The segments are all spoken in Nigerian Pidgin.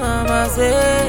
mama say.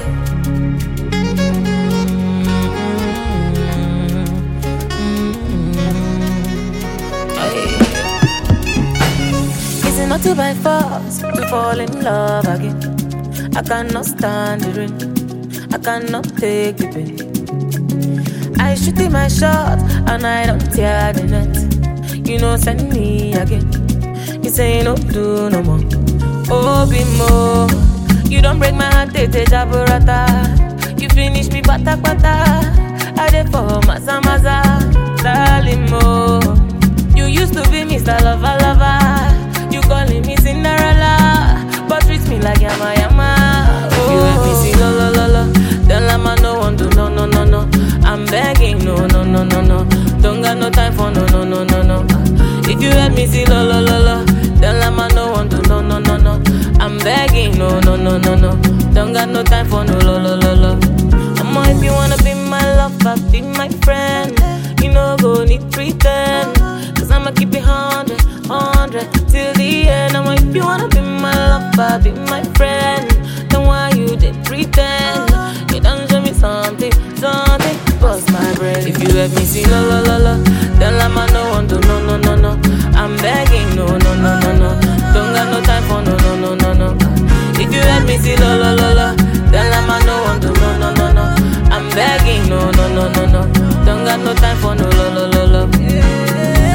Is it not to by force to fall in love again? I cannot stand the rain. I cannot take the pain. I shoot in my shot and I don't tear the net. You know, send me again. You say no do no more. Oh, be more. You don't break my heart, tete jaburata. You finish me bata bata. I dey for maza maza, darling mo. You used to be Mr. Lover Lover. You calling me Cinderella, but treat me like yama yama. Oh. You let me see lo lo lo lo. Then lama no one do no no no no. I'm begging no no no no no. Don't got no time for no no no no no. If you let me see lo lo lo lo. Then lama no one do no no no no. I'm begging no no no no no. Don't got no time for no lo lo lo lo. I'ma if you wanna be my lover, be my friend. You know go need pretend. Cause I'ma keep it hundred, hundred till the end. I'ma if you wanna be my lover, be my friend. Then why you did pretend? You done show me something, something. Bust my brain. If you let me see lo lo lo lo, then I'ma no one do no no no no. I'm begging no no no no no. Don't got no time for no no no no no. If you let me see lo lo lo lo, then I'ma no one do no no no no. I'm begging no no no no no. Don't got no time for no lo lo lo lo.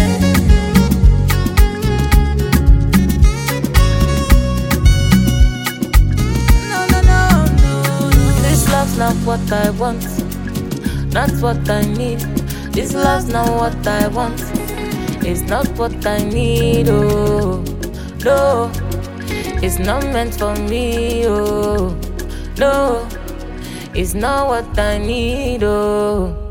No no no no. This love's not what I want, not what I need. This love's not what I want. It's not what I need. Oh no, it's not meant for me. Oh no, it's not what I need. Oh.